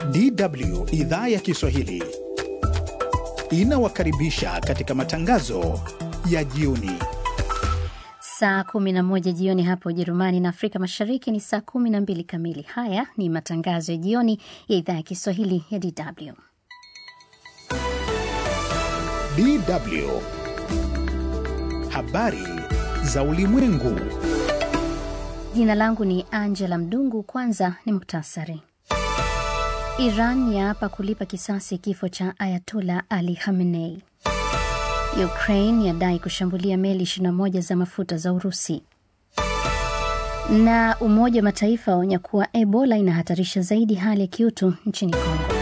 DW idhaa ya Kiswahili inawakaribisha katika matangazo ya jioni. Saa 11 jioni hapa Ujerumani na Afrika Mashariki ni saa 12 kamili. Haya ni matangazo ya jioni ya idhaa ya Kiswahili ya DW. DW habari za ulimwengu. Jina langu ni Angela Mdungu. Kwanza ni muktasari. Iran yaapa kulipa kisasi kifo cha Ayatola Ali Khamenei. Ukraine yadai kushambulia meli 21 za mafuta za Urusi. Na Umoja wa Mataifa waonya kuwa Ebola inahatarisha zaidi hali ya kiutu nchini Kongo.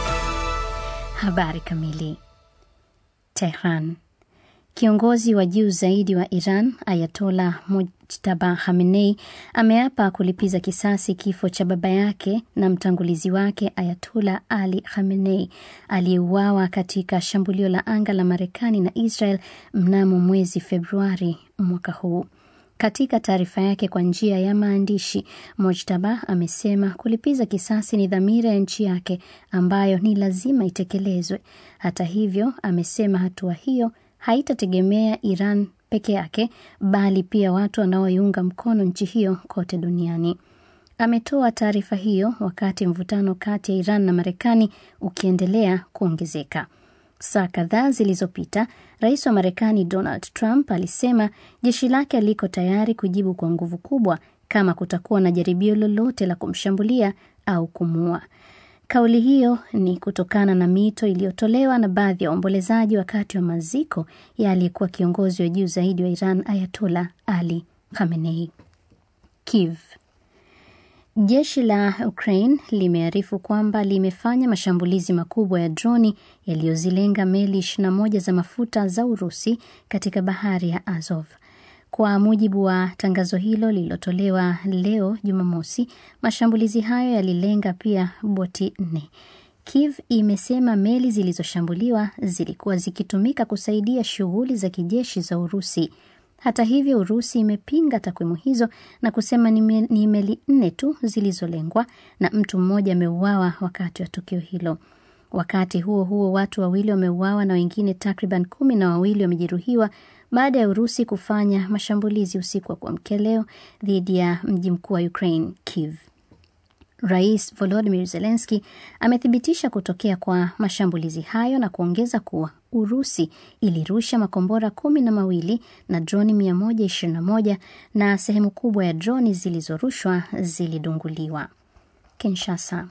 Habari kamili. Tehran. Kiongozi wa juu zaidi wa Iran Ayatola Mujtaba Khamenei ameapa kulipiza kisasi kifo cha baba yake na mtangulizi wake Ayatola Ali Khamenei aliyeuawa katika shambulio la anga la Marekani na Israel mnamo mwezi Februari mwaka huu. Katika taarifa yake kwa njia ya maandishi, Mojtaba amesema kulipiza kisasi ni dhamira ya nchi yake ambayo ni lazima itekelezwe. Hata hivyo, amesema hatua hiyo haitategemea Iran peke yake bali pia watu wanaoiunga mkono nchi hiyo kote duniani. Ametoa taarifa hiyo wakati mvutano kati ya Iran na Marekani ukiendelea kuongezeka. Saa kadhaa zilizopita, rais wa Marekani Donald Trump alisema jeshi lake liko tayari kujibu kwa nguvu kubwa kama kutakuwa na jaribio lolote la kumshambulia au kumuua. Kauli hiyo ni kutokana na mito iliyotolewa na baadhi ya waombolezaji wakati wa maziko ya aliyekuwa kiongozi wa juu zaidi wa Iran Ayatola Ali Khamenei. Kiev. Jeshi la Ukraine limearifu kwamba limefanya mashambulizi makubwa ya droni yaliyozilenga meli 21 za mafuta za Urusi katika bahari ya Azov. Kwa mujibu wa tangazo hilo lililotolewa leo Jumamosi, mashambulizi hayo yalilenga pia boti nne. Kiev imesema meli zilizoshambuliwa zilikuwa zikitumika kusaidia shughuli za kijeshi za Urusi. Hata hivyo, Urusi imepinga takwimu hizo na kusema ni meli nne tu zilizolengwa na mtu mmoja ameuawa wakati wa tukio hilo. Wakati huo huo, watu wawili wameuawa na wengine takriban kumi na wawili wamejeruhiwa baada ya Urusi kufanya mashambulizi usiku wa kuamkia leo dhidi ya mji mkuu wa Ukraine, Kiev. Rais Volodymyr Zelensky amethibitisha kutokea kwa mashambulizi hayo na kuongeza kuwa Urusi ilirusha makombora kumi na mawili na droni 121 na sehemu kubwa ya droni zilizorushwa zilidunguliwa. Kinshasa.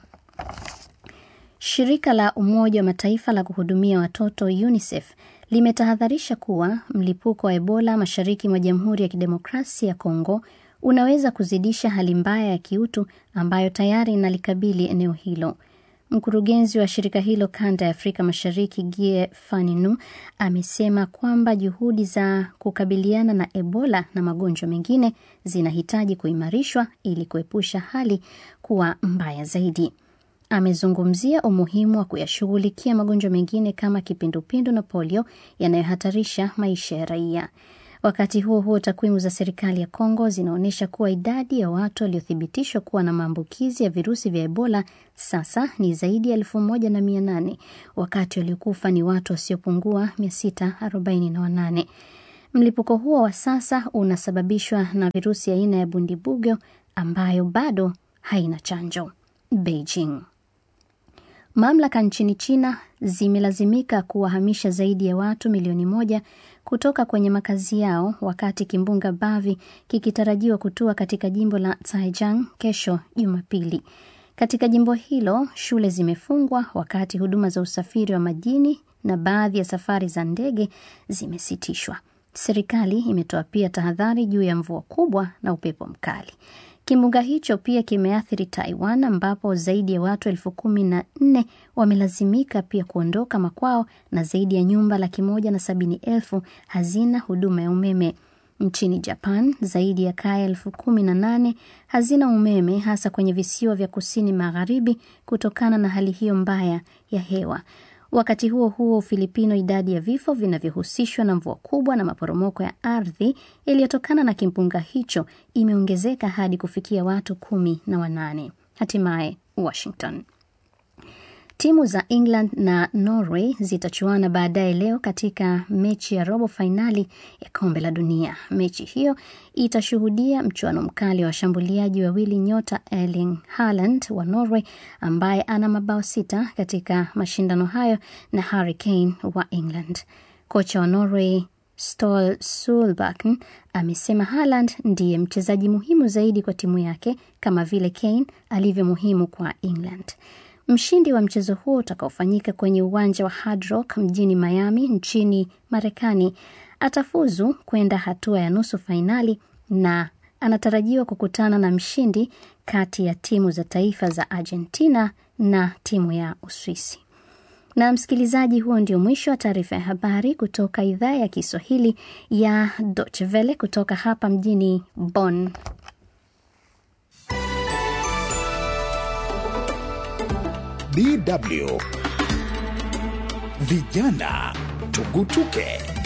Shirika la Umoja wa Mataifa la kuhudumia watoto UNICEF limetahadharisha kuwa mlipuko wa Ebola mashariki mwa Jamhuri ya Kidemokrasia ya Kongo unaweza kuzidisha hali mbaya ya kiutu ambayo tayari inalikabili eneo hilo. Mkurugenzi wa shirika hilo kanda ya Afrika Mashariki, Gie Faninu, amesema kwamba juhudi za kukabiliana na Ebola na magonjwa mengine zinahitaji kuimarishwa ili kuepusha hali kuwa mbaya zaidi. Amezungumzia umuhimu wa kuyashughulikia magonjwa mengine kama kipindupindu na polio yanayohatarisha maisha ya raia. Wakati huo huo, takwimu za serikali ya Kongo zinaonyesha kuwa idadi ya watu waliothibitishwa kuwa na maambukizi ya virusi vya Ebola sasa ni zaidi ya elfu moja na mia nane wakati waliokufa ni watu wasiopungua 648. Mlipuko huo wa sasa unasababishwa na virusi aina ya bundibugo ambayo bado haina chanjo. Beijing. Mamlaka nchini China zimelazimika kuwahamisha zaidi ya watu milioni moja kutoka kwenye makazi yao wakati kimbunga Bavi kikitarajiwa kutua katika jimbo la Zhejiang kesho Jumapili. Katika jimbo hilo shule zimefungwa wakati huduma za usafiri wa majini na baadhi ya safari za ndege zimesitishwa. Serikali imetoa pia tahadhari juu ya mvua kubwa na upepo mkali. Kimbunga hicho pia kimeathiri Taiwan ambapo zaidi ya watu elfu kumi na nne wamelazimika pia kuondoka makwao na zaidi ya nyumba laki moja na sabini elfu hazina huduma ya umeme. Nchini Japan zaidi ya kaya elfu kumi na nane hazina umeme hasa kwenye visiwa vya kusini magharibi kutokana na hali hiyo mbaya ya hewa. Wakati huo huo, Ufilipino, idadi ya vifo vinavyohusishwa na mvua kubwa na maporomoko ya ardhi yaliyotokana na kimbunga hicho imeongezeka hadi kufikia watu kumi na wanane. Hatimaye Washington. Timu za England na Norway zitachuana baadaye leo katika mechi ya robo fainali ya kombe la dunia. Mechi hiyo itashuhudia mchuano mkali wa washambuliaji wawili nyota Erling Haaland wa Norway ambaye ana mabao sita katika mashindano hayo na Harry Kane wa England. Kocha wa Norway Ståle Solbakken amesema Haaland ndiye mchezaji muhimu zaidi kwa timu yake kama vile Kane alivyo muhimu kwa England. Mshindi wa mchezo huo utakaofanyika kwenye uwanja wa Hard Rock mjini Miami nchini Marekani atafuzu kwenda hatua ya nusu fainali na anatarajiwa kukutana na mshindi kati ya timu za taifa za Argentina na timu ya Uswisi. Na msikilizaji, huo ndio mwisho wa taarifa ya habari kutoka idhaa ya Kiswahili ya Deutsche Welle kutoka hapa mjini Bonn. DW Vijana Tugutuke.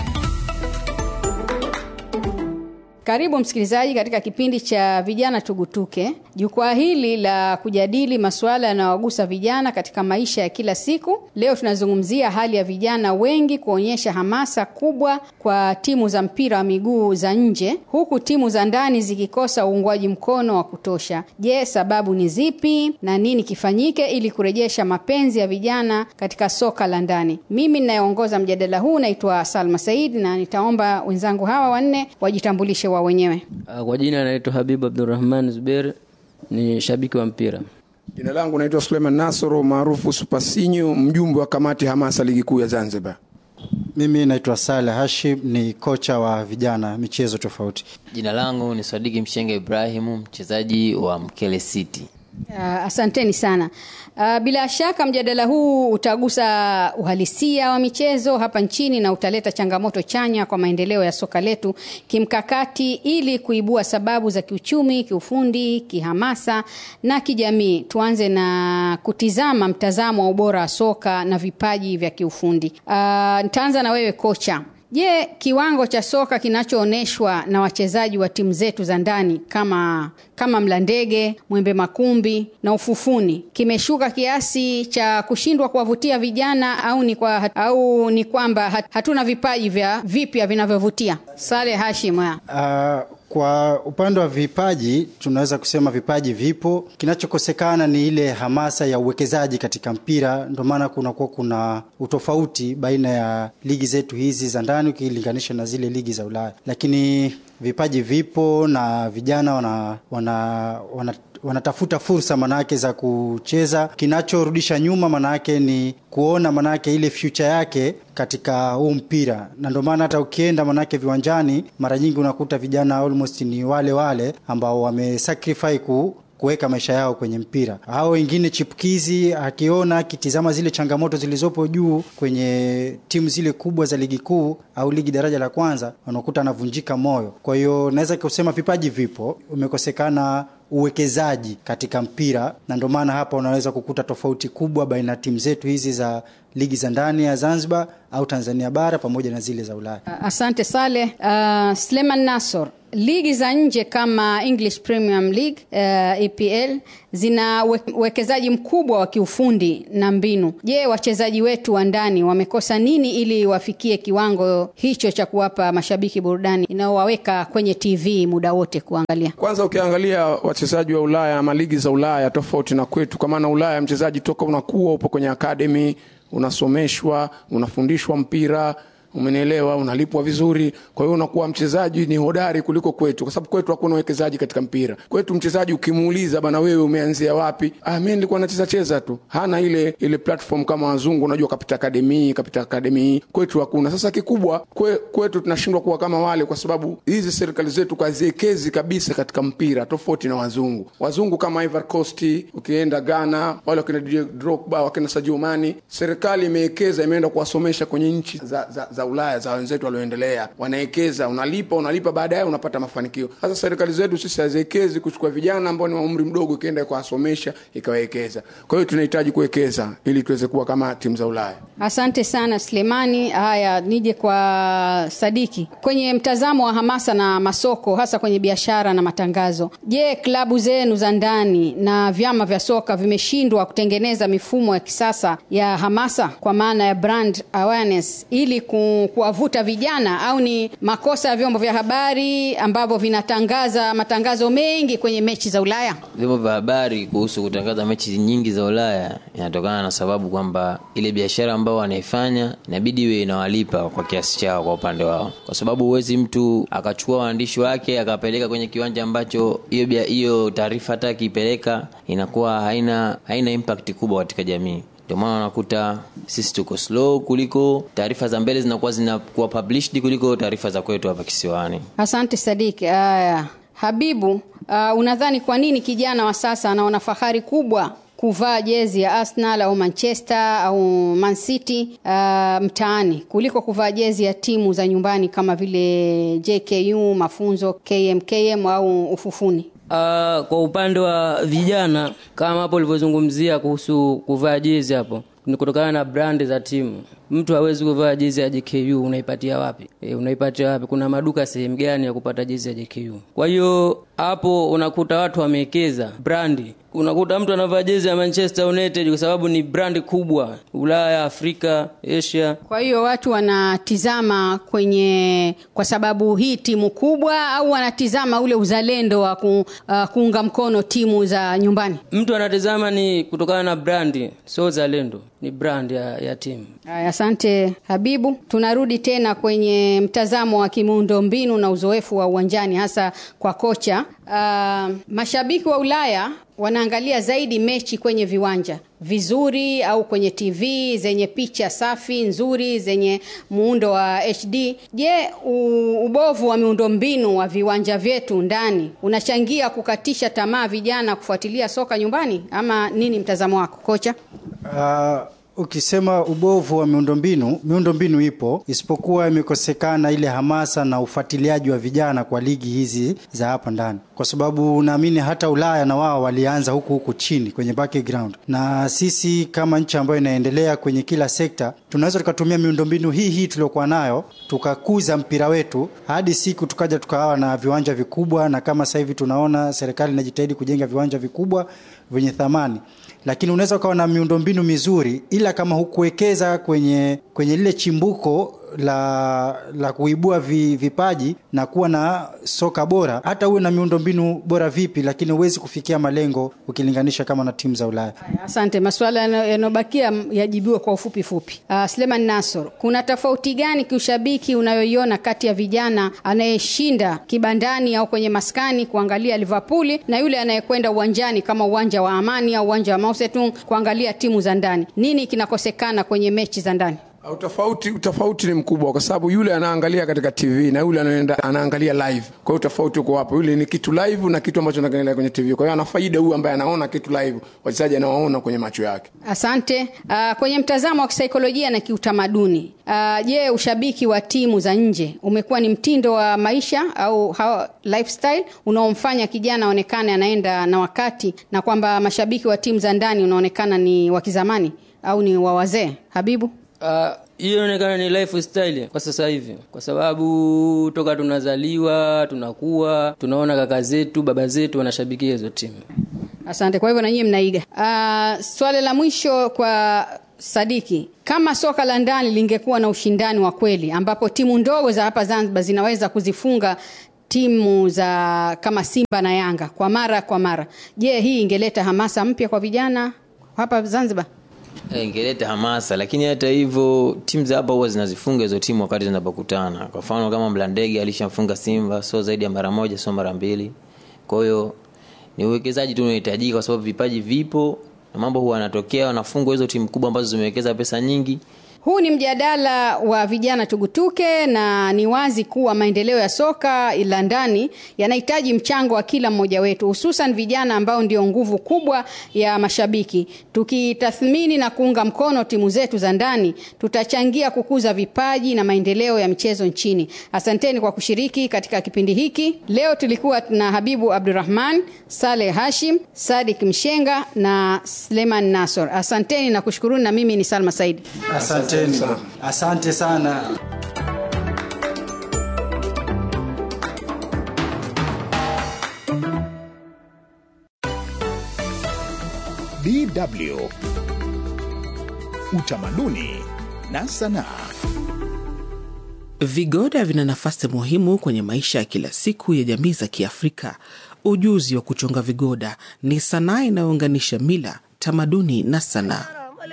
Karibu msikilizaji katika kipindi cha vijana tugutuke. Jukwaa hili la kujadili masuala yanayowagusa vijana katika maisha ya kila siku. Leo tunazungumzia hali ya vijana wengi kuonyesha hamasa kubwa kwa timu za mpira wa miguu za nje, huku timu za ndani zikikosa uungwaji mkono wa kutosha. Je, sababu ni zipi na nini kifanyike ili kurejesha mapenzi ya vijana katika soka la ndani? Mimi ninayeongoza mjadala huu naitwa Salma Said na nitaomba wenzangu hawa wanne wajitambulishe wa wenyewe. Kwa jina naitwa Habibu Abdurrahman Zuber, ni shabiki wa mpira. Jina langu naitwa Suleiman Nasoro maarufu Supasinyo, mjumbe wa kamati hamasa ligi kuu ya Zanzibar. Mimi naitwa Saleh Hashim, ni kocha wa vijana michezo tofauti. Jina langu ni Sadiki Mshenge Ibrahimu, mchezaji wa Mkele City. Uh, asanteni sana. Uh, bila shaka mjadala huu utagusa uhalisia wa michezo hapa nchini na utaleta changamoto chanya kwa maendeleo ya soka letu kimkakati, ili kuibua sababu za kiuchumi, kiufundi, kihamasa na kijamii. Tuanze na kutizama mtazamo wa ubora wa soka na vipaji vya kiufundi. Uh, nitaanza na wewe kocha. Je, kiwango cha soka kinachoonyeshwa na wachezaji wa timu zetu za ndani kama kama Mlandege, Mwembe Makumbi na Ufufuni kimeshuka kiasi cha kushindwa kuwavutia vijana au ni kwa, au ni kwamba hatuna vipaji vya vipya vinavyovutia? Saleh Hashim. Uh, kwa upande wa vipaji tunaweza kusema vipaji vipo. Kinachokosekana ni ile hamasa ya uwekezaji katika mpira, ndio maana kunakuwa kuna utofauti baina ya ligi zetu hizi za ndani ukilinganisha na zile ligi za Ulaya, lakini vipaji vipo na vijana wana, wana, wana wanatafuta fursa manake za kucheza. Kinachorudisha nyuma manake ni kuona manake ile future yake katika huu mpira, na ndio maana hata ukienda manake viwanjani mara nyingi unakuta vijana almost ni wale wale ambao wamesacrifice ku kuweka maisha yao kwenye mpira. Hao wengine chipukizi, akiona akitizama zile changamoto zilizopo juu kwenye timu zile kubwa za ligi kuu au ligi daraja la kwanza, unakuta anavunjika moyo. Kwa hiyo naweza kusema vipaji vipo, umekosekana uwekezaji katika mpira, na ndio maana hapa unaweza kukuta tofauti kubwa baina ya timu zetu hizi za ligi za ndani ya Zanzibar au Tanzania bara pamoja na zile za Ulaya. Asante Saleh. Uh, Sleman Nasor, ligi za nje kama English Premium League uh, EPL zina uwekezaji mkubwa wa kiufundi na mbinu. Je, wachezaji wetu wa ndani wamekosa nini ili wafikie kiwango hicho cha kuwapa mashabiki burudani inayowaweka kwenye TV muda wote kuangalia? Kwanza ukiangalia wachezaji wa Ulaya ama ligi za Ulaya tofauti na kwetu, kwa maana Ulaya mchezaji toka unakuwa upo kwenye academy unasomeshwa unafundishwa mpira umenielewa unalipwa vizuri kwa hiyo unakuwa mchezaji ni hodari kuliko kwetu kwa sababu kwetu hakuna uwekezaji katika mpira kwetu mchezaji ukimuuliza bana wewe umeanzia wapi ah mimi nilikuwa nacheza cheza tu hana ile ile platform kama wazungu unajua kapita akademi kapita akademi kwetu hakuna sasa kikubwa kwe, kwetu tunashindwa kuwa kama wale kwa sababu hizi serikali zetu kaziekezi kabisa katika mpira tofauti na wazungu wazungu kama Ivory Coast ukienda Ghana wale wakina Didier Drogba wakina Sadio Mane serikali imewekeza imeenda kuwasomesha kwenye nchi za, za, za za Ulaya za wenzetu walioendelea, wanawekeza, unalipa unalipa, baadaye unapata mafanikio. Sasa serikali zetu sisi haziwekezi kuchukua vijana ambao ni wa umri mdogo, ikienda kuwasomesha ikawekeza. Kwa hiyo tunahitaji kuwekeza ili tuweze kuwa kama timu za Ulaya. Asante sana Sulemani. Haya, nije kwa Sadiki. Kwenye mtazamo wa hamasa na masoko, hasa kwenye biashara na matangazo, je, klabu zenu za ndani na vyama vya soka vimeshindwa kutengeneza mifumo ya kisasa ya hamasa kwa maana ya brand awareness ili ku, kuwavuta vijana, au ni makosa ya vyombo vya habari ambavyo vinatangaza matangazo mengi kwenye mechi za Ulaya? vyombo vya habari kuhusu kutangaza mechi nyingi za ulaya inatokana na sababu kwamba ile biashara ambao wanaifanya inabidi iwe inawalipa kwa kiasi chao kwa upande wao kwa sababu huwezi mtu akachukua waandishi wake akapeleka kwenye kiwanja ambacho hiyo bia- hiyo taarifa hata akiipeleka inakuwa haina haina impact kubwa katika jamii ndio maana unakuta sisi tuko slow kuliko taarifa za mbele zinakuwa zinakuwa published kuliko taarifa za kwetu hapa kisiwani Asante Sadiki. Haya, Habibu, uh, unadhani kwa nini kijana wa sasa anaona fahari kubwa kuvaa jezi ya Arsenal au Manchester au Man City uh, mtaani kuliko kuvaa jezi ya timu za nyumbani kama vile JKU, Mafunzo, KMKM au Ufufuni? Uh, kwa upande wa vijana kama hapo ulivyozungumzia kuhusu kuvaa jezi hapo ni kutokana na brand za timu. Mtu hawezi kuvaa jezi ya JKU, unaipatia wapi? E, unaipatia wapi? Kuna maduka sehemu gani ya kupata jezi ya JKU? Kwa hiyo hapo unakuta watu wamewekeza brandi. Unakuta mtu anavaa jezi ya Manchester United kwa sababu ni brandi kubwa Ulaya, Afrika, Asia. Kwa hiyo watu wanatizama kwenye kwa sababu hii timu kubwa au wanatizama ule uzalendo wa ku, uh, kuunga mkono timu za nyumbani? Mtu anatazama ni kutokana na brandi, sio uzalendo, ni brand ya, ya timu. Aya, asante Habibu. Tunarudi tena kwenye mtazamo wa kimuundo mbinu na uzoefu wa uwanjani hasa kwa kocha. Uh, mashabiki wa Ulaya wanaangalia zaidi mechi kwenye viwanja vizuri au kwenye TV zenye picha safi nzuri zenye muundo wa HD. Je, u- ubovu wa miundombinu wa viwanja vyetu ndani unachangia kukatisha tamaa vijana kufuatilia soka nyumbani ama nini mtazamo wako kocha? Uh, ukisema ubovu wa miundombinu, miundombinu ipo, isipokuwa imekosekana ile hamasa na ufuatiliaji wa vijana kwa ligi hizi za hapa ndani, kwa sababu naamini hata Ulaya na wao walianza huku huku chini kwenye background, na sisi kama nchi ambayo inaendelea kwenye kila sekta tunaweza tukatumia miundombinu hii hii tuliokuwa nayo tukakuza mpira wetu hadi siku tukaja tukawa na viwanja vikubwa, na kama sasa hivi tunaona serikali inajitahidi kujenga viwanja vikubwa vyenye thamani lakini unaweza ukawa na miundombinu mizuri ila kama hukuwekeza kwenye kwenye lile chimbuko la la kuibua vi, vipaji na kuwa na soka bora, hata uwe na miundombinu bora vipi, lakini huwezi kufikia malengo ukilinganisha kama na timu za Ulaya. Asante. Masuala yano- yanayobakia yajibiwe kwa ufupi fupi. Uh, Sleman Nasor, kuna tofauti gani kiushabiki unayoiona kati ya vijana anayeshinda kibandani au kwenye maskani kuangalia Liverpool na yule anayekwenda uwanjani kama uwanja wa Amani au uwanja wa Mao Zedong kuangalia timu za ndani? Nini kinakosekana kwenye mechi za ndani? Utofauti, utofauti ni mkubwa kwa sababu yule anaangalia katika TV na yule anaenda anaangalia live. Kwa hiyo utofauti uko hapo, yule ni kitu live na kitu ambacho anaangalia kwenye TV. Kwa hiyo ana faida huyu ambaye anaona kitu live, wachezaji anawaona kwenye macho yake. Asante. Uh, kwenye mtazamo wa kisaikolojia na kiutamaduni, uh, je, ushabiki wa timu za nje umekuwa ni mtindo wa maisha au how, lifestyle unaomfanya kijana aonekane anaenda na wakati na kwamba mashabiki wa timu za ndani unaonekana ni wa kizamani au ni wa wazee? Habibu? Ah, hiyo inaonekana ni lifestyle kwa sasa hivi, kwa sababu toka tunazaliwa tunakuwa tunaona kaka zetu baba zetu wanashabikia hizo timu. Asante. Kwa hivyo na nyinyi mnaiga. Uh, swali la mwisho kwa Sadiki, kama soka la ndani lingekuwa na ushindani wa kweli ambapo timu ndogo za hapa Zanzibar zinaweza kuzifunga timu za kama Simba na Yanga kwa mara kwa mara, je, hii ingeleta hamasa mpya kwa vijana hapa Zanzibar? Eh, ingeleta hamasa lakini hata hivyo timu za hapa huwa zinazifunga hizo timu wakati zinapokutana kwa mfano kama mlandege alishamfunga simba sio zaidi ya mara moja sio mara mbili kwa hiyo ni uwekezaji tu unahitajika kwa sababu vipaji vipo na mambo huwa yanatokea wanafungwa hizo timu kubwa ambazo zimewekeza pesa nyingi Huu ni mjadala wa vijana tugutuke, na ni wazi kuwa maendeleo ya soka la ndani yanahitaji mchango wa kila mmoja wetu, hususan vijana ambao ndio nguvu kubwa ya mashabiki. Tukitathmini na kuunga mkono timu zetu za ndani, tutachangia kukuza vipaji na maendeleo ya michezo nchini. Asanteni kwa kushiriki katika kipindi hiki. Leo tulikuwa na Habibu Abdurrahman, Saleh Hashim, Sadik Mshenga na Sleman Nasor. Asanteni na kushukuruni, na mimi ni Salma Saidi. Asanteni, asante sana. DW Utamaduni na Sanaa. Vigoda vina nafasi muhimu kwenye maisha ya kila siku ya jamii za Kiafrika. Ujuzi wa kuchonga vigoda ni sanaa inayounganisha mila, tamaduni na sanaa.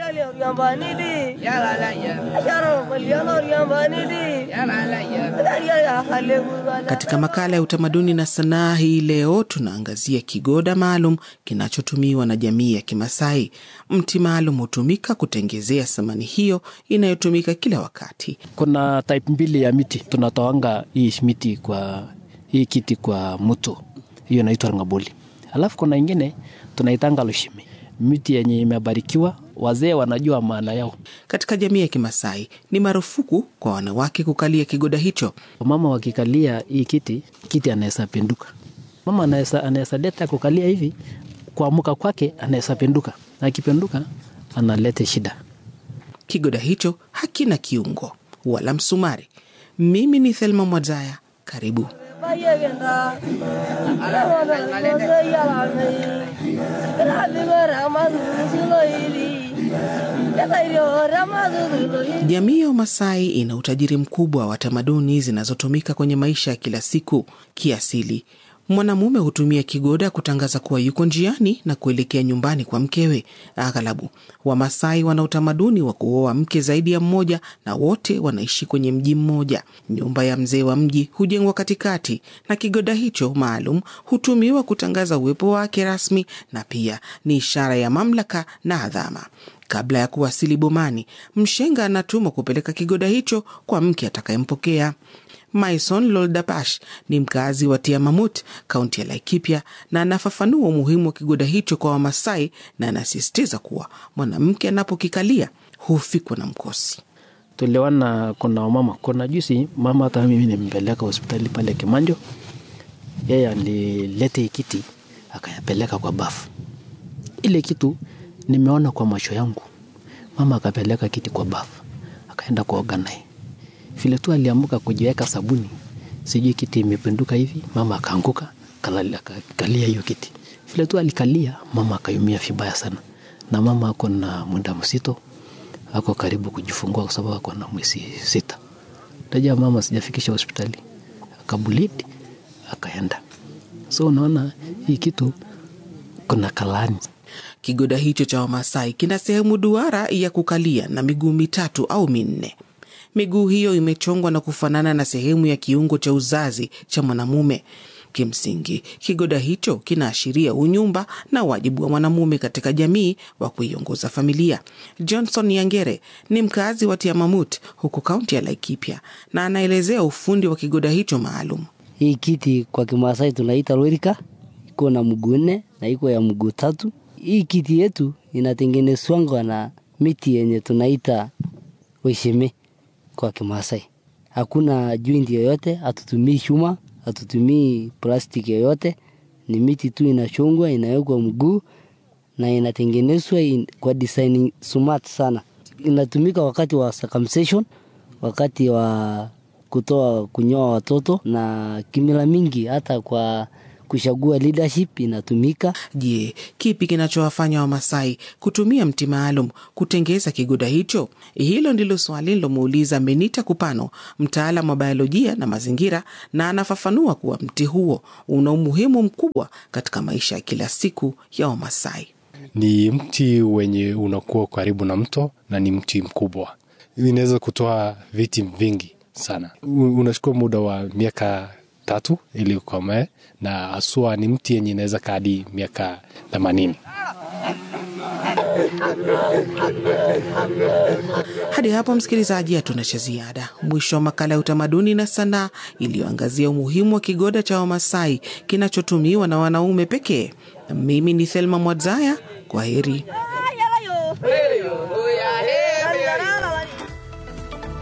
Katika makala ya utamaduni na sanaa hii leo tunaangazia kigoda maalum kinachotumiwa na jamii ya Kimasai. Mti maalum hutumika kutengezea samani hiyo inayotumika kila wakati. Kuna type mbili ya miti tunatoanga hii miti kwa hii kiti kwa mto, hiyo inaitwa ngaboli. Alafu kuna ingine tunaitanga lushimi, miti yenye imebarikiwa, wazee wanajua maana yao. Katika jamii ya Kimasai ni marufuku kwa wanawake kukalia kigoda hicho. Mama wakikalia hii kiti, kiti anaweza pinduka. Mama anaweza anaweza leta kukalia hivi, kuamuka kwake anaweza pinduka, na akipinduka analeta shida. Kigoda hicho hakina kiungo wala msumari. Mimi ni Thelma Mwadzaya, karibu. Jamii ya Wamasai ina utajiri mkubwa wa tamaduni zinazotumika kwenye maisha ya kila siku. Kiasili, mwanamume hutumia kigoda kutangaza kuwa yuko njiani na kuelekea nyumbani kwa mkewe. Aghalabu Wamasai wana utamaduni wa kuoa mke zaidi ya mmoja, na wote wanaishi kwenye mji mmoja. Nyumba ya mzee wa mji hujengwa katikati, na kigoda hicho maalum hutumiwa kutangaza uwepo wake rasmi, na pia ni ishara ya mamlaka na adhama. Kabla ya kuwasili bomani, mshenga anatumwa kupeleka kigoda hicho kwa mke atakayempokea. Maison Loldapash ni mkazi wa Tiamamut, kaunti ya Laikipia, na anafafanua umuhimu wa kigoda hicho kwa Wamasai na anasisitiza kuwa mwanamke anapokikalia hufikwa na mkosi. Tuliona kuna wamama, kuna juzi mama, hata mimi nimpeleka hospitali pale Kimanjo, yeye alilete hii kiti akayapeleka kwa bafu. Ile kitu nimeona kwa macho yangu, mama akapeleka kiti kwa bafu, akaenda kuoga naye vile tu aliamuka kujiweka sabuni, sijui kiti imepinduka hivi, mama akaanguka akakalia hiyo kiti. Vile tu alikalia, mama akayumia vibaya sana, na mama ako na muda msito, ako karibu kujifungua kwa sababu ako na mwezi sita. Tajua mama sijafikisha hospitali, akabulidi akaenda. So unaona hii kitu kuna kalani Kigoda hicho cha Wamasai kina sehemu duara ya kukalia na miguu mitatu au minne. Miguu hiyo imechongwa na kufanana na sehemu ya kiungo cha uzazi cha mwanamume. Kimsingi, kigoda hicho kinaashiria unyumba na wajibu wa mwanamume katika jamii wa kuiongoza familia. Johnson Yangere ni mkazi wa Tiamamut huku kaunti ya Laikipia na anaelezea ufundi wa kigoda hicho maalum. Hii kiti kwa Kimasai tunaita lorika, iko na mguu nne na iko ya mguu tatu. Hii kiti yetu inatengenezwangwa na miti yenye tunaita wesheme kwa Kimasai. Hakuna joint yoyote, hatutumii chuma, hatutumii plastiki yoyote, ni miti tu inachongwa, inawekwa mguu na inatengenezwa in, kwa design smart sana. Inatumika wakati wa circumcision, wakati wa kutoa kunyoa watoto na kimila mingi, hata kwa kuchagua leadership inatumika. Je, kipi kinachowafanya Wamasai kutumia mti maalum kutengeza kigoda hicho? Hilo ndilo swali lilomuuliza Menita Kupano, mtaalam wa biolojia na mazingira, na anafafanua kuwa mti huo una umuhimu mkubwa katika maisha ya kila siku ya Wamasai. Ni mti wenye unakuwa karibu na mto na ni mti mkubwa, inaweza kutoa viti vingi sana. Unachukua muda wa miaka tatu ili ukomae, na haswa ni mti yenye inaweza kaa hadi miaka themanini. Hadi hapo msikilizaji, hatuna cha ziada. Mwisho wa makala ya utamaduni na sanaa iliyoangazia umuhimu wa kigoda cha Wamasai kinachotumiwa na wanaume pekee. Mimi ni Thelma Mwadzaya, kwa heri.